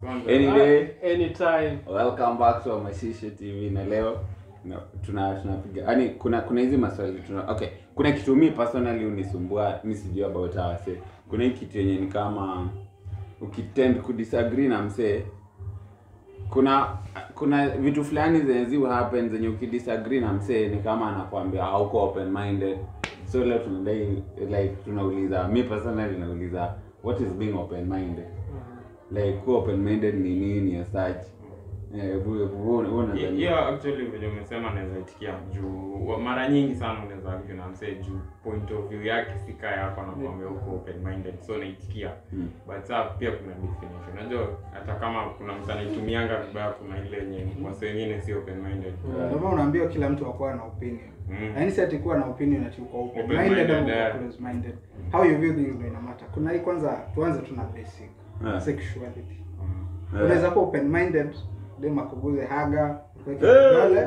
Anyway, anytime welcome back to Mashishe TV na leo no, tuna tunapiga yani kuna kuna hizi maswali tuna okay kuna kitu mi personally unisumbua mi sijui about awase kuna hii kitu yenye ni kama ukitend kudisagree na msee kuna kuna vitu fulani zenye zi happen zenye ukidisagree na msee ni kama anakuambia hauko open minded so leo tunadai like tunauliza mi personally nauliza what is being open minded like kuwa open minded ni nini as such eh bu bu unadhani hiyo actually venye umesema naweza itikia juu wa- mara nyingi sana unaweza argue na msee juu point of view yake sika yako anakuambia uko open minded so naitikia Mm. but saa pia kuna definition unajua hata kama kuna mtu anaitumianga vibaya kuna ile yenye wase wengine si open minded Ndio maana unaambiwa kila mtu akuwa na opinion. Mm. Yaani si ati kuwa na opinion ati uko open Open minded minded, au uko yeah. close minded. How you view things ndio ina matter. Kuna hii kwanza tuanze tuna basic Yeah. sexuality. Yeah. Unaweza kuwa open minded dem akuguze haga kuweke Eh. kidole.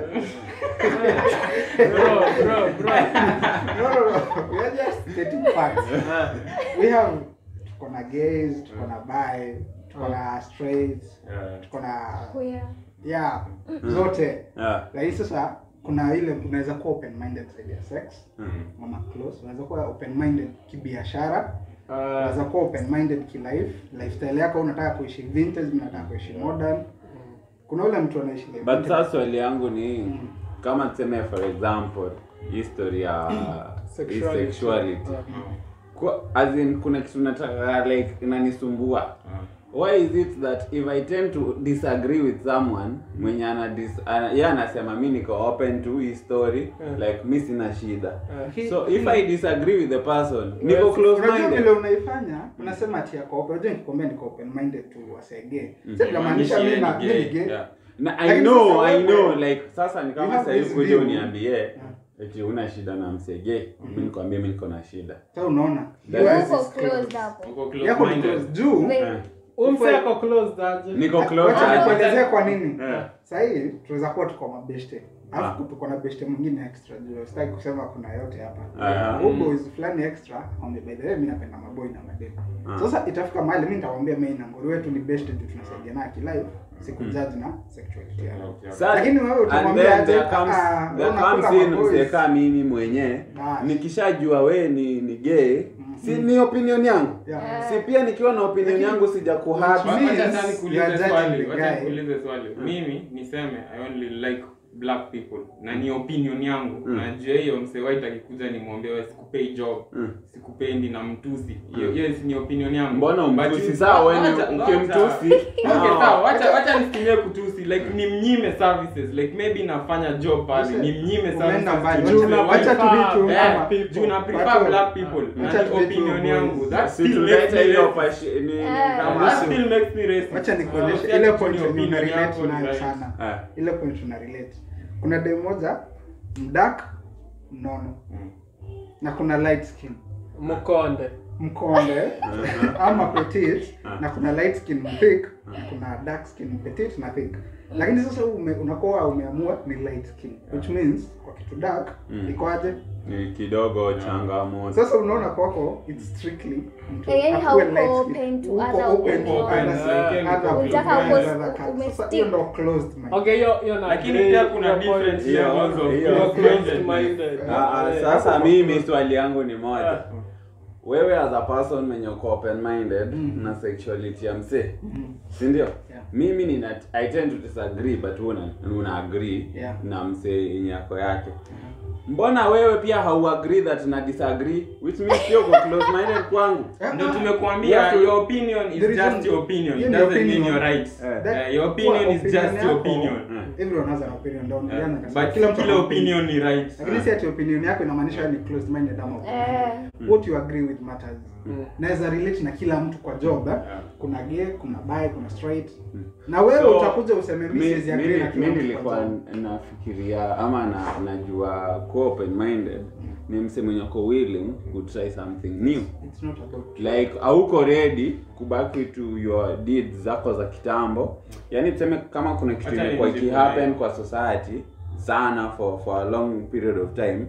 bro bro bro No no no. We are just stating facts. We have tuko na gays, tuko na bi, tuko na straights, Yeah. tuko na Queer. yeah, zote. yeah Lakini sasa kuna ile unaweza kuwa open minded zaidi ya sex. Mm. mama close unaweza kuwa open minded kibiashara uh, unaweza kuwa open minded kilife lifestyle yako unataka kuishi vintage unataka kuishi modern kuna ule mtu anaishi life but vintage. sasa swali yangu ni kama tuseme for example history ya hii Sexuality. sexuality Yeah. Kwa, as in kuna kitu nataka like inanisumbua Ah. why is it that if i tend to disagree with someone mwenye ana dis, ana, ye anasema mi niko open to hii story Yeah. like mi sina shida Uh, so if i disagree with the person niko Yes, close unajua vile minded unaifanya unasema ati yako open unajua nikikwambia niko open minded to wasege Mm. sasa inamaanisha mimi na Ni mimi gay. ni gay Yeah. na i Lakini know sasa i wewe- know like sasa ni You kama have sahii this kuja view. uniambie eti una shida na msege mi nikwambie mi niko na shida sasa unaona That yours is- Uko is closed closed. hapo. Uko close yako ni minded. closed juu Wait. Eh, umse ako closed aje niko close wacha aje. nikuelezee kwa nini Eh. sahii tunaweza kuwa tuko mabeshte Ah. alafu tuko na beshte mwingine extra juu sitaki kusema kuna yote hapa Aha. Huyu boys fulani extra wame by the way mimi napenda maboy na mademu Ah. sasa itafika mahali mimi nitawaambia mimi na ngori wetu ni best juu tunasaidiana kilife sikujudge na sexuality yao Okay. Sa- Lakini wewe and utamwambia then aje, there comes- ah, there unakula comes in maboys. mseka mimi mwenyewe Bas. nikishajua we ni ni gay si ni opinion yangu Yeah. si pia nikiwa na opinion Lakini- yangu sija kuhati Which means Wacha sasa you are nikuulize judging swali, the wacha guy. nikuulize swali. Mimi niseme I only like black people na ni opinion yangu Mm. na juu ya hiyo msee white akikuja nimwambie wewe sikupei job Mm. sikupendi na mtusi hiyo hiyo si ni opinion yangu mbona But umtusi you- sawa wewe Wacha- ukimtusi Okay, no. sawa, wacha wacha nisitumie kutusi like ni mnyime services like maybe nafanya job pale Listen, ni mnyime umeenda mbali. services Juu to na the Wacha white prefer tu vitu Yeah, kama people. juu na prefer Watu- black people na Wacha ni tu vitu opinion boys. yangu that si still makes tulete me hiyo racist. pashi ni ni Eh. kama that still makes me racist wacha nikuonyeshe So, ile ati point ni yenye opinion una relate yako ni nayo right. sana Ah. ile point una relate kuna dem moja mdak mnono Mm. na kuna light skin mkonde mkonde Uh-huh. ama petit Ah. na kuna light skin thick na kuna dark skin petit na thick lakini sasa ume, unakuwa umeamua ni light skin which means kwa kitu dark Mm. iko aje ni kidogo changamoto sasa unaona kwako it's strictly mtu Eh, yani akuwe hauko light skin. open to Uko other open to opinions. other- Like, other Unataka opinions, uko- other cultures. ume Sasa stick. hiyo ndo closed mind. okay hiyo hiyo na Lakini agree, pia kuna hiyo point. different Hiyo- levels of hiyo- You're closed closed minded Ah, ah, Eh, sasa hapo mimi kwa- swali yangu ni moja Yeah. wewe as a person mwenye uko open minded Mm. na sexuality ya msee Mhm. si ndio Yeah. mimi nina i tend to disagree but una, una agree Yeah. na msee yenye yako yake mbona wewe pia hauagree that na disagree which means sio uko close minded kwangu ndio tumekuambia Yes, your opinion is There is just one- your opinion hiyo it ni doesn't mean opinion. you're right Eh. That- Eh, your opinion kwa is just opinion your yako, opinion everyone has an opinion ndio Eh, niliona kasema but kila mtu kila ana opinion ni right lakini si ati opinion yako inamaanisha wewe ni closed minded ama open Eh. minded. what you agree with matters Mm. naweza relate na kila mtu kwa job eh? Yeah. kuna gay kuna bi kuna straight na wewe So, utakuja useme mimi mi siwezi agree na mi- kila mi mtu kwa nilikuwa job nafikiria ama na, najua kuwa open minded ni mse mwenye uko willing to try something new it's not about like hauko ready kubaki to your deeds zako za kitambo yaani tuseme kama kuna kitu Acha imekuwa nijibu ikihappen nayo. kwa society sana for for a long period of time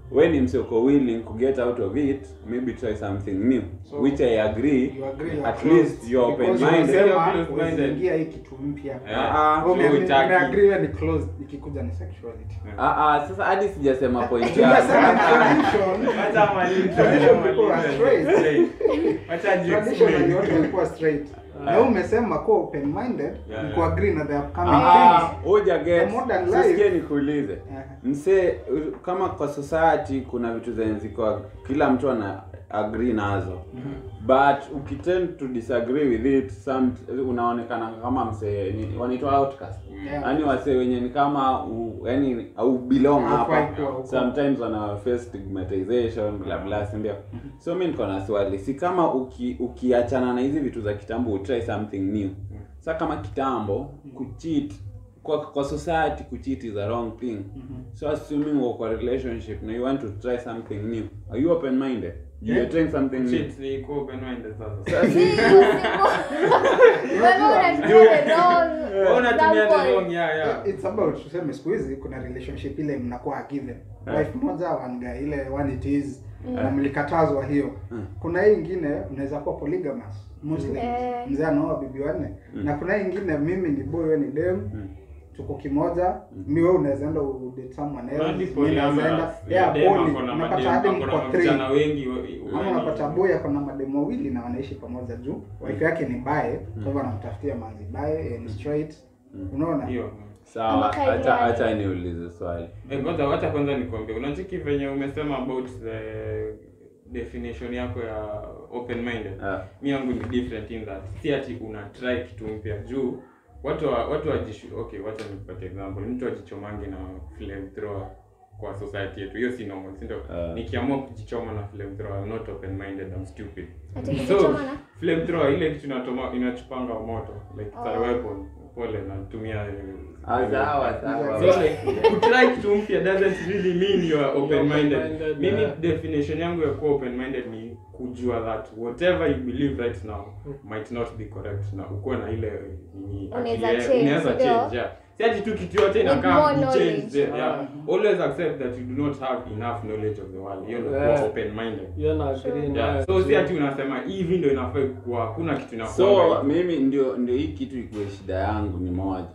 when ni mse uko willing to get out of it maybe try something new So, which i agree You agree, you are at closed. least you're Because open minded umesema Closed-minded. usiingia hii kitu mpya Yeah. Ah, Ume- so ume- hutaki. umeagree wewe ni closed ikikuja ni sexuality ah, ah, sasa hadi sijasema point Tunasema yangu tradition Wacha amalize, Tradition wacha people are amalize. straight. Wacha traditionally ajiexplain. watu walikuwa straight na wewe umesema kuwa open minded Yeah, ni yeah. kuagree na the upcoming Ah, things hoja get The modern sisikie life- nikuulize Yeah. msee u- kama kwa society kuna vitu zenye ziko kila mtu ana agree nazo but ukitend to disagree with it some unaonekana kama msee ni- wanaitwa outcast Yeah. yaani wasee wenye ni kama u, yani au belong Haufai hapa kuwa huko. sometimes wana face stigmatization bla bla si ndio so mi niko na swali si kama uki, ukiachana na hizi vitu za kitambo utry something new sa kama kitambo kucheat kwa, kwa society kucheat is a wrong thing so assuming uko kwa relationship na you want to try something new are you open minded Yeah. you're trying something new Shit, ni iko open-minded sasa. Sasa- Wewe unatumia the wrong, yeah, yeah. it's about tuseme siku hizi kuna relationship ile mnakuwa given Yeah. wife moja one guy ile one it is Mm. na mlikatazwa hiyo Mm. kuna hii ingine mnaweza kuwa polygamous muslim Eh. mzee anaoa bibi wanne Mm. na kuna hii ingine mimi ni boy wewe ni dem Mm. tuko kimoja mi wewe unaweza enda udate someone else Hadi mi naweza enda polyamorous. yeah Dem poly ako na unapata madem- hadi ako na mko three vijana wengi we- ama wengi. unapata boy ako na mademo wawili na wanaishi pamoja juu wife yake ni bae kwa hivyo anamtafutia manzi bae and straight unaona Hiyo. sawa Ama kaidi acha yake. acha niulize swali Eh, ngoja wacha kwanza nikwambie unachiki venye umesema about the definition yako ya open minded Ah. mi yangu ni different in that si ati una try kitu mpya juu watu wa, watu wajishu okay wacha nikupatie example mtu ajichomange na flamethrower kwa society yetu hiyo si normal si ndio Ah. nikiamua kujichoma na flamethrower I'm not open minded I'm stupid Ati so kujichoma na? flamethrower ile kitu inatoma inachupanga moto like it's a Oh. weapon pole natumia Ah, sawa, sawa. so like kutry kitu mpya doesn't really mean you are open minded Open-minded, mimi yeah. definition yangu ya kuwa open minded ni kujua that whatever you believe right now might not be correct na ukuwe na ile nini Unaweza akili- change, unaweza ndio? change yeah si ati tu kitu yote With inakaa more ni change knowledge. yeah always accept that you do not have enough knowledge of the world hiyo ndio Yeah. kuwa open minded hiyo na agree yeah nayo. so si ati unasema hivi ndio inafaa kuwa hakuna kitu inakuwa so mimi ndio ndio hii kitu ikuwe shida yangu ni moja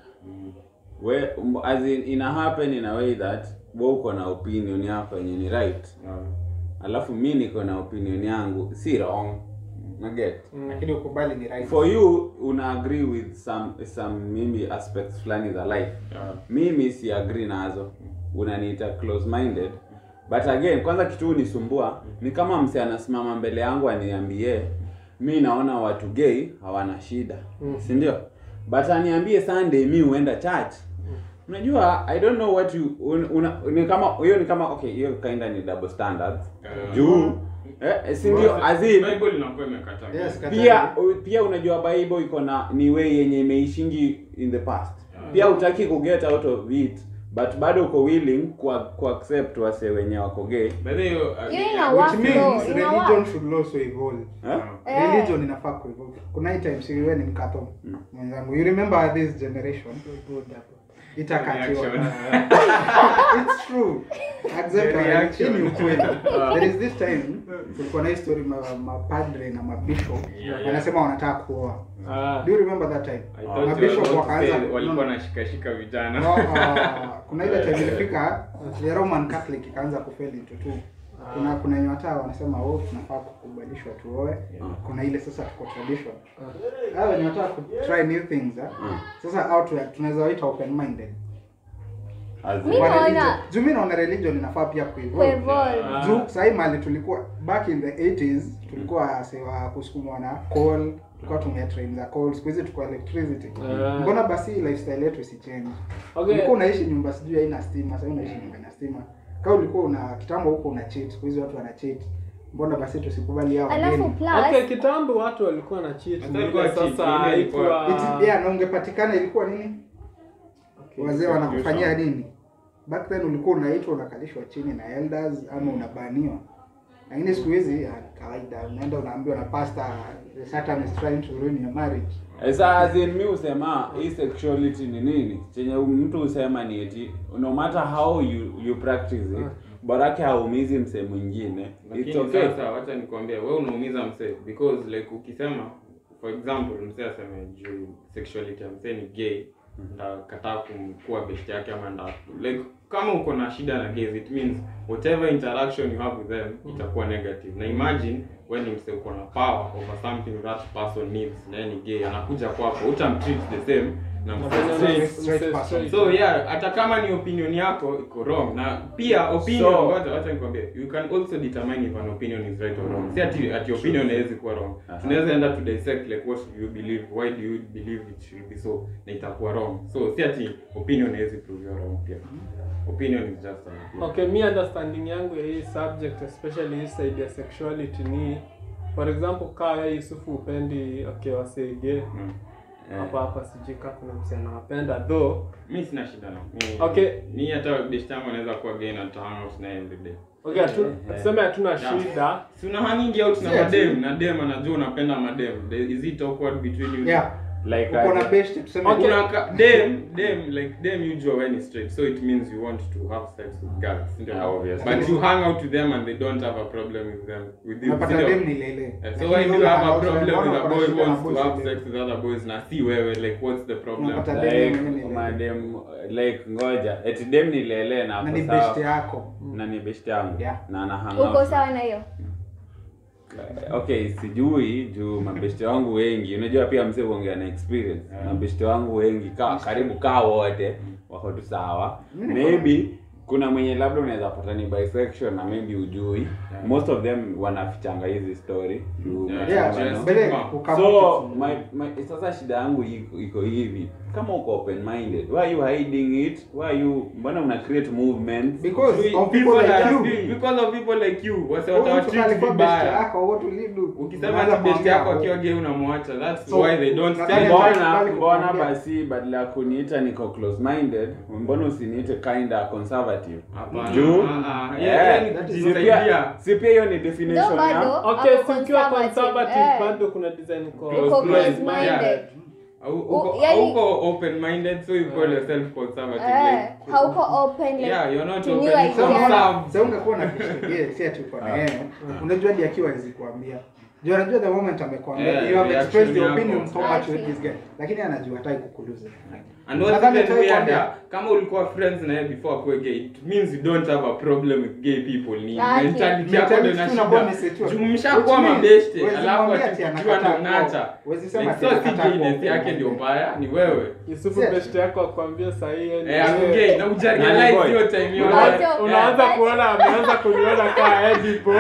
we um, as in, ina happen in a way that we uko na opinion yako yenye ni right yeah. alafu mi niko na opinion yangu si wrong na get lakini ukubali ni right for you una agree with some some maybe aspects fulani za life Yeah. mimi si agree nazo unaniita close minded but again kwanza kitu unisumbua ni kama mse anasimama mbele yangu aniambie mi naona watu gay hawana shida si ndio but aniambie sunday mi huenda church unajua i don't know what you un, una, ni kama hiyo ni kama okay hiyo kinda ni double standards Yeah. juu eh, si ndio as in Bible inakuwa imekataa Yes, kata- pia pia unajua bible iko na ni way yenye imeishingi in the past pia utaki kuget out of it but bado uko willing ku, ku accept wase wenye wako gay By the way, hiyo, uh, Hiyo ina yeah, work which flow, means ina religion work. should also evolve eh? Eh. religion inafaa kuevolve kuna hii time siriwe ni mkato mwenzangu you remember this generation itakatiwa Reaction. it's true accept The our reaction. hii ni ukweli there is this time kulikuwa na hii story ma, mapadre na mabishop Yeah, yeah. wanasema wanataka kuoa Ah. do you remember that time I thought you were mabishop about to wakaanza say walikuwa no, nashikashika vijana no, uh, kuna ile time ilifika the roman catholic ikaanza kufeli into two kuna kuna wenye wataa wanasema oh tunafaa kukubalishwa tuoe kuna ile sasa tuko tradition hao wenye wataka ku try new things eh? sasa out tunaweza waita open minded As in- Mi naona- juu mi naona religion inafaa pia kuevolve Kuevolve. Ah. juu sahii mali tulikuwa back in the 80s tulikuwa sewa kusukumwa na coal tulikuwa tumia train za coal siku hizi tuko electricity Ah. mbona basi hii lifestyle yetu isichange Okay. ulikuwa unaishi nyumba sijui haina stima sasa unaishi nyumba ina stima kama ulikuwa una kitambo huko una cheat siku hizi watu wana cheat mbona basi tusikubali hao alafu wageni Okay, plus kitambo watu walikuwa na cheat. Hata ilikuwa Ile cheat, Sasa ile ilikuwa- haikuwa It- yeah, na ungepatikana ilikuwa nini Okay. wazee wanakufanyia nini back then ulikuwa unaitwa unakalishwa chini na elders ama unabaniwa lakini siku hizi ah, kawaida unaenda unaambiwa na pastor the satan is trying to ruin your marriage Sasa as in mi husema hii sexuality ni nini chenye mtu husema ni eti no matter how you, you practice it borake haumizi msee mwingine it's lakini okay sasa wacha nikwambia wewe unaumiza msee because like ukisema for example msee aseme juu sexuality ya msee ni gay ndakataa kumkuwa best yake ama nda like kama uko na shida na gays it means whatever interaction you have with them itakuwa negative na imagine when ni msee uko na power over something that person needs na yeye ni gay anakuja kwako utamtreat the same na msee straight straight person. so yeah hata kama ni opinion yako iko wrong na pia opinion So- wacha wacha nikwambie you can also determine if an opinion is right or wrong si ati ati opinion haiwezi kuwa wrong Aha. tunaweza enda to dissect like what do you believe why do you believe it should be so na itakuwa wrong so si ati opinion haiwezi prove you wrong pia opinion is just an opinion okay mi understanding yangu ya hii subject especially hii side ya sexuality ni for example kaa wewe yusufu upendi okay waseige Mm. Eh. hapa hapa sijui kaa kuna msichana wapenda though mi sina shida na mi, Okay. mi hata best yangu anaweza kuwa gay na tahang out naye every day okay hatu- Eh. tuseme hatuna Yeah. shida si una hangingi out na Si ati- madem na dem anajua unapenda madem There- is it awkward between you Yeah. like Uko na aje? best tuseme Okay. kuna ka- dem dem like dem you draw when it's straight so it means you want to have sex with girls ndio? Yeah, obviously. but you hang out with them and they don't have a problem with them with you unapata ndio? dem ni lele. Eh, so Lakini why do you wewe have a una- problem with unaona a uko na boy shida who na wants to boys have ndio. sex with other boys na si wewe like what's the problem Unapata like dem ni lele. madem like ngoja eti dem ni lele na na ako ni sawa. best yako na ni best yangu Yeah. na ana hang uko out. sawa na hiyo okay sijui juu mabeshte wangu wengi unajua pia mzee huongea na experience Yeah. mabeshte wangu wengi ka, karibu kaa wote wako tu sawa Mimi niko- maybe kuna mwenye labda unaweza pata ni bisexual na maybe ujui Yeah. most of them wanafichanga hizi story juu Yeah. unachoma, Yeah, no? mbele Stigma. kukama so kitu. my, my, sasa shida yangu iko, iko hivi kama uko open minded why are you hiding it why are you mbona una create movements because We- of people like that- you because of people like you wase Huyu mtu watawatreat alikuwa best vibaya yako what will you do ukisema Unaanza ati best kuambia, yako oh, akiwa gay unamwacha that's So, why they don't nadhani stay mbona- mbona Bali mbona kukuambia. basi badala ya kuniita niko close minded mbona usiniite kinda conservative Hapana. juu Ah, ah, eh, yeah, yeah, ni si kujisaidia. pia- si pia hiyo ni definition Ndio bado. ya okay Ako si ukiwa conservative, conservative eh. bado kuna design uko Close Uko minded, close yeah. minded. Au- uko- yani- hauko open minded so you call yourself conservative Eh, like hauko open like yeah you're not to new open ideas. Some Sasa have- mbona- sasa ungekuwa na best yeah, si ati uko na yeye unajua hadi akiwa hawezi kuambia juu anajua the moment amekwambia Yeah, you have reaction expressed your yako. opinion so much with Exactly. this guy lakini anajua hataki kukuluza And what's Nadhani even hataki weirder, kuambia. kama ulikuwa friends na yeye before akuwe gay it means you don't have a problem with gay people ni Exactly. mentality yako ndio Mentality tu unakuwa umesetiwa. inashida juu mshakuwa Which means, mabeshte huwezi alafu mwambia ati ati ukiwa anakataa ndo kuwa- nacha huwezi sema like ati so si anakataa gayness kuwa yake ndio open. mbaya ni wewe yusufu Si- best yako akwambia sahii eh ako gay na Nani ujarealize boy? hiyo time yote Unaanza- Yeah. unaanza kuona ameanza kuniona kaa edipo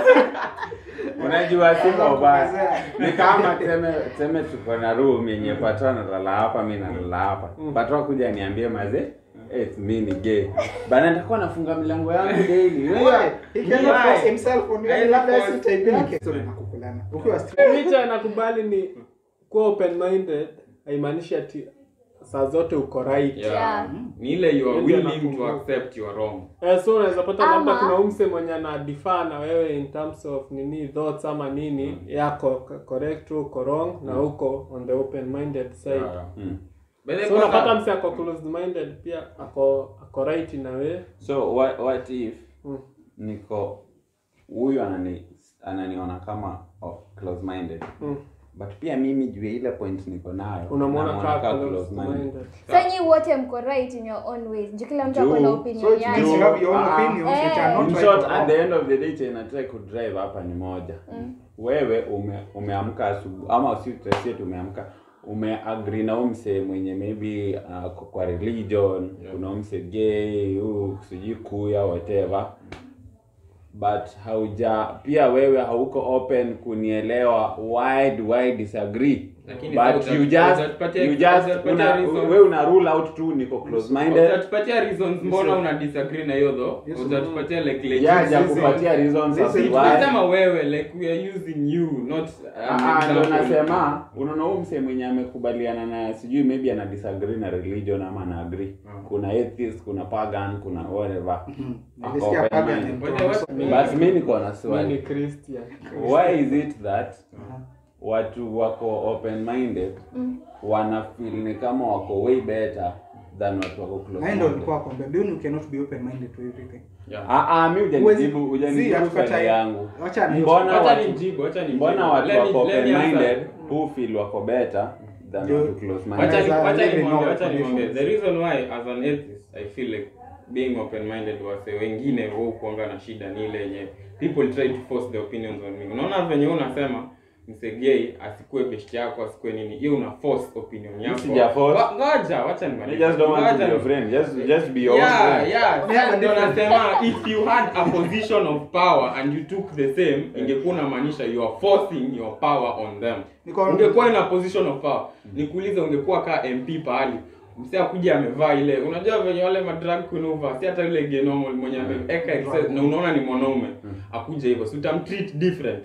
unajua siko Kwanza baya kuongezea. ni kama teme teme tuko na room yenye patwa nalala hapa mi nalala hapa patwa kuja niambie maze eh, mi ni gay bana nitakuwa nafunga milango yangu daily Why? Wewe, He cannot Why? force himself on you. Haezi Labda force. si type yake. So, nakukulana. Ukiwa straight, licha nakubali ni kuwa open minded haimaanishi ati saa zote uko right Yeah. Yeah. ni ile you are Ndio willing to nakumbuka. accept you are wrong Eh, so unaweza pata Ama- labda kuna umse mwenye ana differ na wewe in terms of nini thoughts ama nini yako ko- correct uko wrong na uko on the open minded side Yeah. Mm. But then so unapata kwanza- mse ako closed minded pia ako ako right na wewe so what, what if Mm. niko huyu anani ananiona kama oh, close minded Mm. but pia mimi juu ya ile point niko nayo unamwona namuona kaa kaa closed close-minded. minded so nyi wote mko right in your own ways juu kila mtu Juu. ako na so opinion it means you yake have your own Ah. opinions which are Eh. not In right short, or at wrong. the end of the day chenye nataka kudrive hapa ni moja wewe ume, umeamka asubuhi ama si tusie tumeamka umeagri na umse mwenye maybe uh, kwa- kwa religion Yeah. kuna umse gay huu sijui kuya whatever but hauja pia wewe hauko open kunielewa why do I disagree Lakini but uta- you just utatupatia- you just utatupatia una, reason. wewe una rule out tu niko close minded utatupatia reasons mbona una disagree na hiyo though Yes. utatupatia like legit yeah ja reasons. kupatia reasons as Listen, to why tunasema wewe like we are using you not an Ah, ndo example. nasema unaona huu mse mwenye amekubaliana na sijui maybe ana disagree na religion ama ana agree Mm. kuna atheist kuna pagan kuna whatever Mhm. Ako Nilisikia open pagan mind. and But pro- what- so- but mi niko na mi ni swali christian why is it that watu wako open minded Mm. wana feel ni kama wako way better than watu wako close na yeye ndo minded. alikuwa akwambia Bill you cannot be open minded to everything Yeah. Ah ah, mimi Huwezi- hujanijibu Zii, hujanijibu hatukatai. swali yangu. Wacha ni- Mbona Wacha watu nimjibu, wacha nimjibu. mbona watu Let me- wako let me open minded answer. who feel wako better than Ndio. watu close Wacha minded? ni- Wanaweza wacha live in nimwambie, all wacha nimwambie. conditions. The reason why as an atheist I feel like being open minded wase wengine wao kuanga na shida ni ile yenye people try to force their opinions on me. Unaona venye wewe unasema msegei asikue best yako asikue nini hiyo una force opinion yako. sija force. Wa- Ngoja, wacha You nimalize. just don't want to Ngoja be your ni- friend. Just just be your own yeah, friend. yeah. We have a Sasa ndo different- nasema if you had a position of power and you took the same, ingekuwa inamaanisha you are forcing your power on them. Niko- Ungekuwa in a position of power. Nikuulize ungekuwa ka MP pahali. Msee akuja amevaa ile, unajua venye wale madrag queen huvaa, si hata yule genomo mwenye ameweka excess na unaona ni mwanaume. Akuja hivyo, si utamtreat different.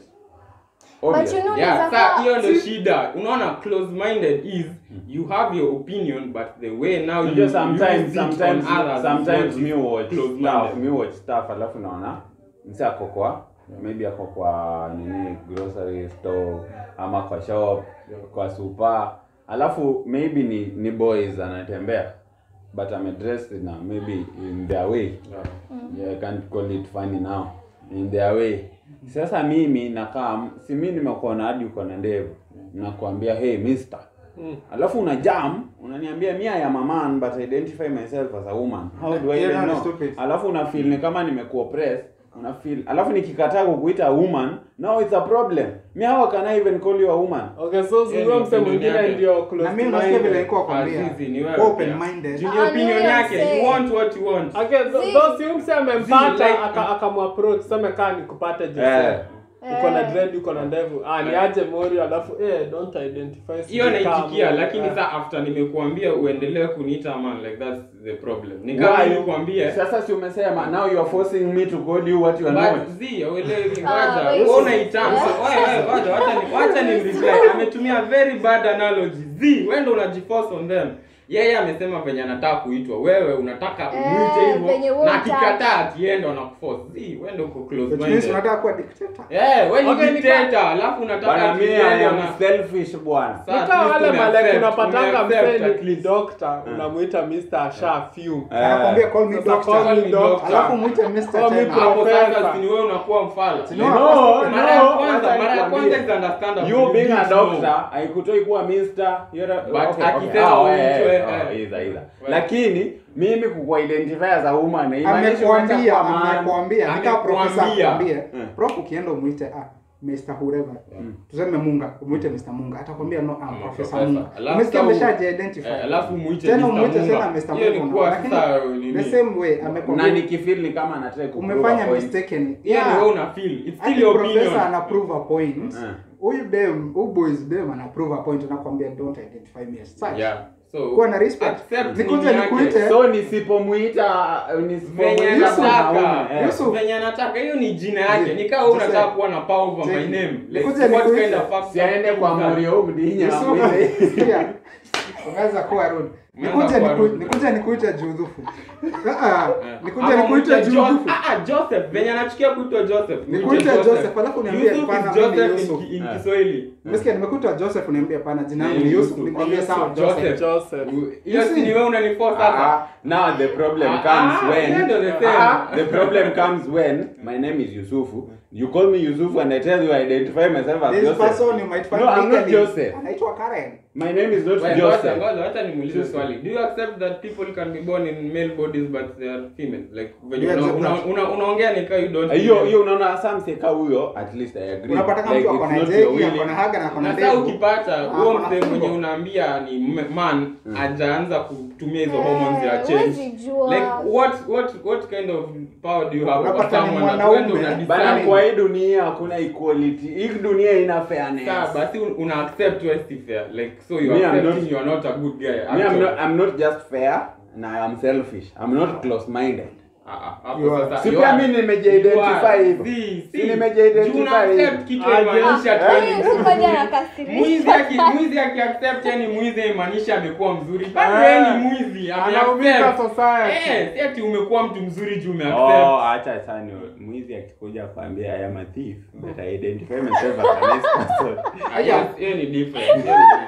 But Obvious. you know Yeah, unaweza sa kuwa- hiyo ndio shida. Unaona close minded is you have your opinion but the way now you Unajua sometimes use it on sometimes others is sometimes what me is watch close-minded. stuff me watch stuff alafu naona msi ako kwa maybe ako kwa nini grocery store ama kwa shop kwa super alafu maybe ni ni boys anatembea but I'm dressed na maybe in their way Yeah. yeah, I can't call it funny now in their way sasa mimi nakaa si mimi nimekuona hadi uko na ndevu nakwambia hey mister Mm. alafu una jam unaniambia mi I am a man but I identify myself as a woman how do I Yeah, even no, know stupid. alafu una feel ni kama nimekuoppress una feel alafu nikikataa kukuita woman now it's a problem me how can I even call you a woman Okay, so Hiyo huyo ni mse opinion mwingine yake. ndio close na mimi to unasikia vile minded. nilikuwa kwambia Azizi, ni wewe open pia. minded Juu ni Ah, opinion ni yake wewe you say. want what you want Okay, th- Zii. those si mse Zii, amempata like- aka- akamapproach sema kaa nikupate Eh. Jose. Uko na Eh. dread uko na ndevu. Ah, ni aje Mori alafu eh don't identify hiyo sijui kama naitikia Mori. lakini Ah. sa after nimekuambia uendelee kuniita man like that's the problem ni kama Why? nilikwambia sasa si umesema now you are forcing me to call you what you are not But zi uelewi Ah, ngoja wait. wewe unaitanga wewe wewe ngoja wacha ni wacha ni reply ametumia very bad analogy zi wewe ndo unajiforce on them yeye amesema venye anataka kuitwa wewe unataka Eh, umwite venye hivyo wewe na hutaki. akikataa akienda unakuforce zi wewe ndo uko close which means minded unataka kuwa dictator eh wewe Okay, ni nika- dictator alafu unataka bana mi I akienda am na selfish bwana Sasa at Nika least wale ume malek accept, unapatanga ume accept mseni at ni least. doctor unamuita Mr. Asha fume. Eh. anakwambia call me Sasa doctor call me doctor. alafu mwite Mr. Call me tena pro- hapo Professor. sasa si ni wewe unakuwa mfala No, no mara ya no kwanza wacha mara ya kwanza nikwambie. is understandable you being a didn't know. doctor haikutoi kuwa mister you're a, But okay, akisema okay. Ah, uitwe, eh, eh. oh, either, either. Well. lakini mimi kukua identify as a woman haimaanishi amekwambia wacha kuwa man. amekwambia nikaa profesa Amekwambia. akwambie Mm. prof ukienda umwite ah Mr. Whoever. Tuseme Munga, umwite Mr. Munga. Atakwambia no, I'm Ama Professor professor. Munga. Alafu Umesikia sa- ameshaji identify. Eh, alafu muite Tena Mr. umwite Munga. tena Mr. Hiyo ni Munga. kuwa Lakini sasa nini? the same way na amekwambia nikifeel ni kama anataka kuprove umefanya a point. mistaken. Hiyo ni Yeah. wewe una feel. It's still Hadi your professor opinion. ana prove a point. Eh. Huyu dem, huyu boys dem ana prove a point anakwambia don't identify me as such. Yeah. So Kuwa na respect. accept Nikuje nini yake. nikuite. so nisipomuita venye nisipomuita Yusuf, mwanaume, anataka eh. Yusuf. venye anataka hiyo ni jina yake Ji- ni kama wewe Jose. unataka kuwa na power over my Jake. name Let's Nikuje see what nikuite. kind of facts siaende kwa are that. Morio Mdinya Yusuf, amwite. sikia. Unaweza kuwa rude. Umeanza Nikuje kuwa niku- rude. nikuje nikuite judhufu. Ah ah. Nikuje Ama nikuite mwite Jo- judhufu. Ah, ah, Joseph venye anachukia kuitwa Joseph Mwite Nikuite Joseph, alafu niambie Yusuf hapana, is mimi ni Joseph Yusuf. in- in Ah. Kiswahili Umesikia nimekuta Joseph uniambia pana jina langu Eh, ni Yusuf. Yusuf. Nikwambia sawa Joseph. Joseph. Joseph. hiyo si ni wewe unaniforce Ah, sasa ah. now the problem Ah, comes ah, when yeah, no, the same. Ah, the problem comes when my name is Yusufu you call me Yusufu and I tell you I identify myself as This Joseph person you might find no I'm not legally- Joseph Anaitwa Karen. my name is not Wait, Joseph ngoja, ngoja, wacha nimuulize Joseph. swali do you accept that people can be born in male bodies but they are female like when You you accept una- that? una- una- unaongea ni kama you don't hiyo feel. hiyo unaona samseka huyo at least I agree Unapata kama like mtu it's ako na not jegi, your ako na willing haga na ako na na sasa ndevu. ukipata Ah, huo ako na mzee fimbo. mwenye unaambia ni mme- man ajaanza kutumia hizo Eh, hormones ya change huwezi jua. like what what what kind of power do you have over Unapata ni someone that mwanaume. wewe una bana decide? kwa hii dunia hakuna equality hii dunia ina fairness Sawa, basi un- una accept wewe si fair like so you Me, are I'm accepting not- you are not a good guy me I'm actually. not, I'm not just fair na I am selfish I'm not close minded Ah, ah, hapo You are- sasa, si you pia are- mi nimejiidentify you are- hivyo. si, Si si. nimejiidentify Juu una accept hivyo. kitu Ah, imaanisha yes. tu wewe ni Huyu mzuri. mmoja anakasirisha. Mwizi aki mwizi aki accept yani mwizi imaanisha amekuwa mzuri. Bado Ah. yeye ni mwizi, ame Anaumiza accept. society. Eh, si ati umekuwa mtu mzuri juu ume Oh, accept. acha sana mwizi akikuja kwambia I am a thief but I identify myself as a nice person Ah, yes, hiyo ni different. hiyo ni different.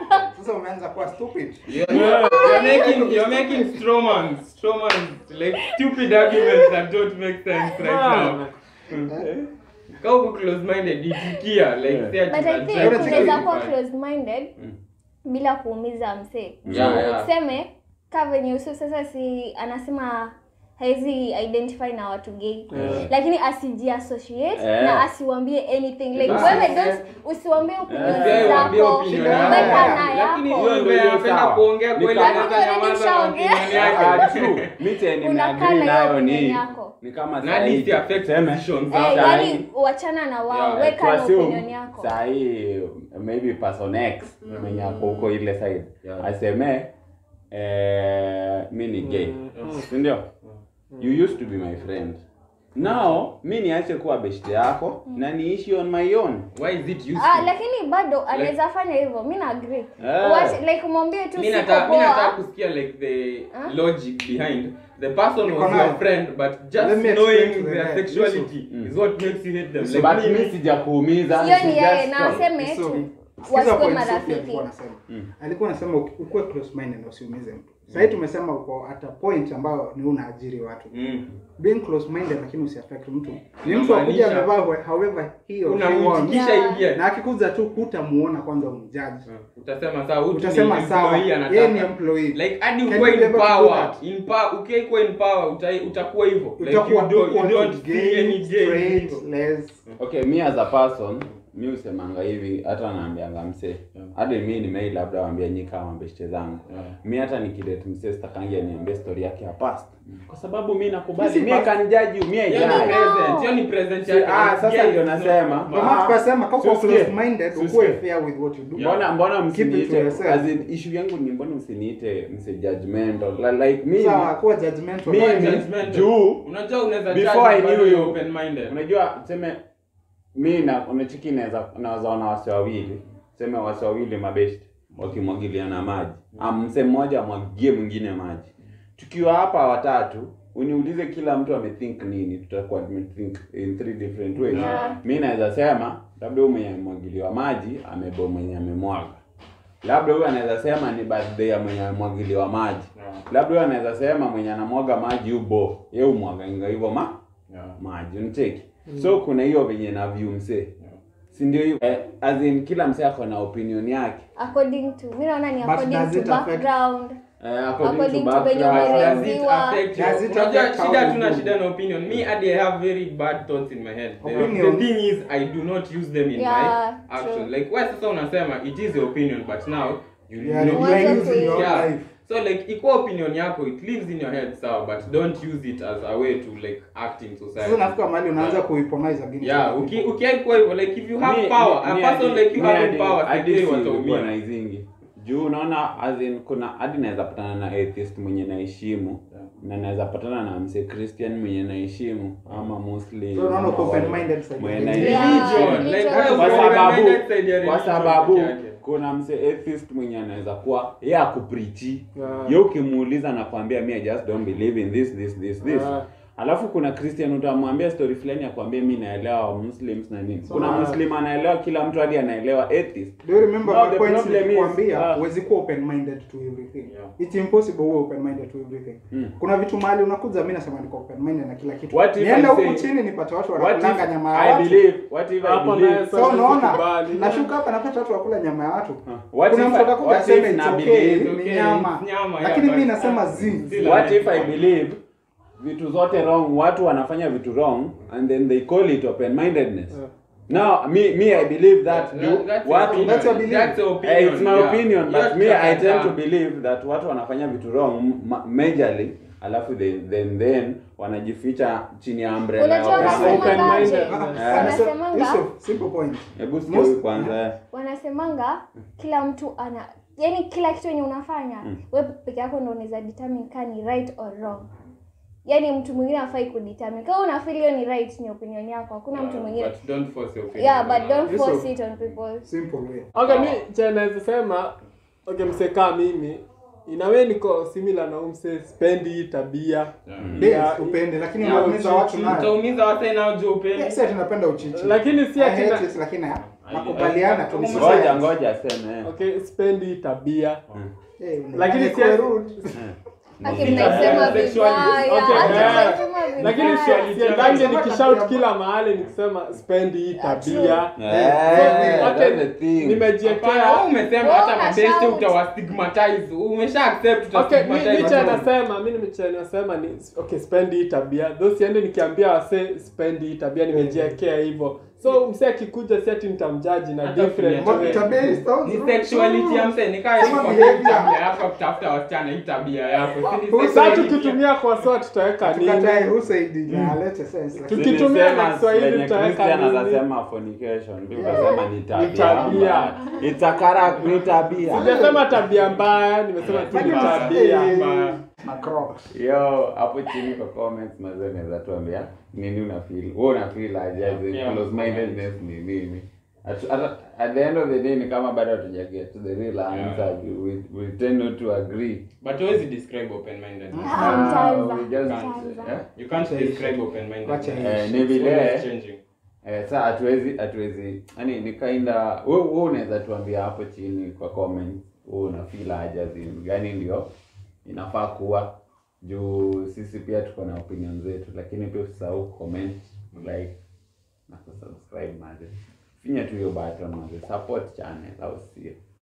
Sasa umeanza kuwa stupid. You're, you're making you're making strawman strawman like stupid arguments that don't make sense right now. Kama uko close minded itikia like Yeah. say ati but i una think try to unaweza kuwa justify. close minded bila kuumiza msee Yeah, yeah. tuseme ka venye usu sasa si anasema hawezi identify na watu gay Yeah. lakini asiji associate Yeah. na asiwambie anything like Basi. wewe don't usiwambie opinion Usiwahi waambie zako opinion yako. weka na Lakini yako huyo ndiye anapenda Sawa. kuongea Ni kweli kama- anaweza Lakini nyamaza na already opinion Ah, yake. true. Mi chenye Unakaa nimeagree na hiyo nayo opinion ni yako. ni kama Na sahi, hadi si affect tuseme, decisions Eh, zako. Sahi. yani wachana na wao Yeah, weka na tuassume opinion yako sahi maybe person x mwenye ako huko ile side Yeah. aseme eh, mi ni gay Mm. sindio you used to be my friend now mi niache kuwa beshte yako na niishi on my own Why is it useful? Ah, lakini bado anaweza fanya hivyo mi na agree Eh. Wacha- like mwambie tu mi siko nataka mi nataka poa kusikia like the Huh? logic behind the person Niko was nayo. your friend but just Let me knowing explain to their them. sexuality Mm. is what makes you hate them So, like but me, mi sijakuumiza hiyo ni just yeye na stop. aseme So, tu sikiza wasikuwe point Sophie marafiki alikuwa anasema. Mm. Alikuwa anasema uki- ukuwe close minded na usiumize mtu. Sasa tumesema uko at a point ambao ni unaajiri watu. Mm. Being close minded lakini usiaffect mtu. Ni mtu akuja Unamaanisha- amevaa whe- however he or she unamtikisha Yeah. ingie na akikuza tu hutamuona kwanza umjaji. utasema sawa huyu tu ni Utasema sawa. employee Yeye ni anataka employee. like hadi Can ukuwe you be in able to do power that? in power ukiwa in power uta- utakuwa hivyo like Utakuwa you don't, you equal don't to see gay, any gay straight, people. les. okay mi as a person mi usemanga hivi hata naambianga msee hadi mi nimei labda waambia nyi kama beshte zangu Yeah. mi hata nikidate msee stakangi aniambie story yake ya past kwa sababu mi nakubali Sisi mi past- kanijaji umie Hiyo ni jai present, hiyo ni present Si- yake. ah, Like, sasa gay ndio is not nasema. normal. Ndio maana tukasema kama uko Susikie. close minded Susikie. ukuwe fair with what you do. mbona mbona Keep it to msiniite yourself. as in issue yangu ni mbona msiniite mse judgmental Li- like mimi Sawa, kuwa judgmental. Mimi- Kuwa judgmental. juu unajua unaweza before judge I bado knew you're you open minded unajua tuseme mi na unachiki naweza naweza ona wase wawili tuseme wase wawili mabeshti wakimwagiliana maji Am- mse mmoja amwagie mwingine maji tukiwa hapa watatu uniulize kila mtu amethink nini tutakuwa tumethink in three different ways Yeah. mi naweza sema labda huyu mwenye amemwagiliwa maji amebo mwenye amemwaga labda huyu anaweza sema ni birthday ya mwenye amemwagiliwa maji Yeah. labda huyu anaweza sema mwenye anamwaga maji ubo ye umwaganga hivyo ma Yeah. maji uncheki so kuna hiyo venye na view msee si ndio hiyo eh, as in kila msee ako na opinion yake according to mi naona ni But according does to it affect- background eh, according, According to to venye background umeelewa. Does it Ziwa. affect you? Does it Unajua, affect how shida you hatuna do? shida na opinion me hadi i have very bad thoughts in my head the, the Opinions. thing is i do not use them in Yeah, my action true. like wewe sasa unasema it is your opinion but now you Yeah, know, you Wacha are using your Yeah. life. so like ikuwa opinion yako it lives in your head sawa but don't use it as a way to like act in society Sasa nafika mahali unaanza Yeah. kuiponize against yeah other uki people. ukiaikuwa hivyo like if you have Mi- power a mi- person hadi- like you mi having hadi- power hadi sekei si wataumia ulikuwa na hizingi juu unaona as in kuna hadi naweza patana na atheist mwenye naheshimu Yeah. na naweza patana na mse christian mwenye naheshimu ama muslim So unaona uko ama open wale- minded side. mwenye Yeah, naheshimu. religion like religion. wewe kwa uko sababu open-minded side ya kwa religion sababu peke yake. kuna mse atheist mwenye anaweza kuwa ye akuprichi Yeah. ye ukimuuliza nakwambia mi I just don't believe in this this this this Yeah. alafu kuna christian utamwambia story fulani akwambia mi naelewa muslims na nini kuna Yeah. muslim anaelewa kila mtu hadi anaelewa atheist Do you remember No, my the points problem is, nilikwambia ah. huwezi kuwa open minded to everything. Yeah. It's impossible uwe open minded to everything. Mm. Kuna vitu mahali unakuja mimi nasema niko open minded na kila kitu. What if Nienda I huku say- chini nipate watu what wanakulanga if nyama ya i watu. believe what if i Hapo believe naye So Sasa unaona sikubali. nashuka hapa napata watu wakula nyama ya watu. What Kuna if mtu I- atakuja what aseme if it's na okay, believe- ni okay, nyama. it's nyama, yeah, Lakini mimi but- nasema uh, zi. still what a- if i believe vitu zote wrong watu wanafanya vitu wrong and then they call it open mindedness Yeah. now me me i believe that That- do that's what your That's your opinion. belief. That's your Eh, opinion, it's my yeah. opinion but Yours me i tend to can- believe that watu wanafanya vitu wrong ma- majorly alafu then then, then wanajificha chini ya umbrella ya Unajua open wanasema- minded. open-minded. Ah, Yeah. Wanasemanga- Yusuf, simple point. hebu sikia Most- huyu kwanza wanasemanga kila mtu ana yani kila kitu yenye unafanya mm. we peke yako ndo unaweza determine kaa ni right or wrong yani mtu mwingine afai kudetermine kama unafeel hiyo ni right ni opinion yako hakuna mtu mwingine But don't force your opinion. yeah but don't Yusuf. force it on people Simple way. okay mi cha naweza sema okay msekaa mimi inawe niko similar na umse spendi hii tabia Yeah. Yes, Yeah, upende lakini yeah, unaumiza watu nayo. Utaumiza wase nao juu upende. Yes, ati napenda uchichi. lakini si I ati hate na- it, lakini nakubaliana tu ni ngoja society. ngoja aseme eh. okay spendi hii tabia Eh, una- Lakini imekuwa si- rude. Aki Eh. mnaisema sexuality. vibaya. Okay, Aki eh. mnaisema lakini vibaya. siendange nikishout kila mahali nikisema spendi hii tabia Eh, Okay, that's the thing. Hapana, nimejiekea wewe umesema Wewe hata una mabeste shout. utawastigmatize umesha accept Okay, mi- utastigmatize miche watu. anasema mi miche anasema ni okay, spendi hii tabia tho siende nikiambia wase spendi hii tabia nimejiekea hivyo so mse akikuja si ati nitamjaji na Hata different ukiniambia- way. Tabia is sounds ni rude. sexuality ya mse nikaa Kama kwa behavior. tabia yako kutafuta wasichana hii tabia yako Si ni Who Sasa sexuality ya- tukitumia kwa soa tutaweka Tukatae nini who said it na alete sense, lakini- Tuki- Tukitumia Nilisema na Kiswahili venye tutaweka Christian nini? anasema fornication, ndio ukasema ni tabia. tabia. It's a character, ni tabia. sijasema tabia mbaya nimesema tu ni Mbaya. tabia Eh, na Crocs. Yo, hapo chini kwa comments mazee unaweza tuambia nini una feel. Wewe una feel aje as in Yeah. close mindedness ni nini? At, at, at the end of the day ni kama bado hatuja get to the real answer. We, we tend not to agree. but huwezi describe open minded Ah, mtaanza. we just Mtaanza. eh? you can't describe open minded Wacha Eh, ni vile changing Eh, saa hatuwezi hatuwezi yani ni kinda wewe wewe unaweza tuambia hapo chini kwa comment wewe una feel aje as in gani ndio inafaa kuwa juu sisi pia tuko na opinion zetu lakini pia usisahau comment like na kusubscribe maze finya tu hiyo button maze support channel au sio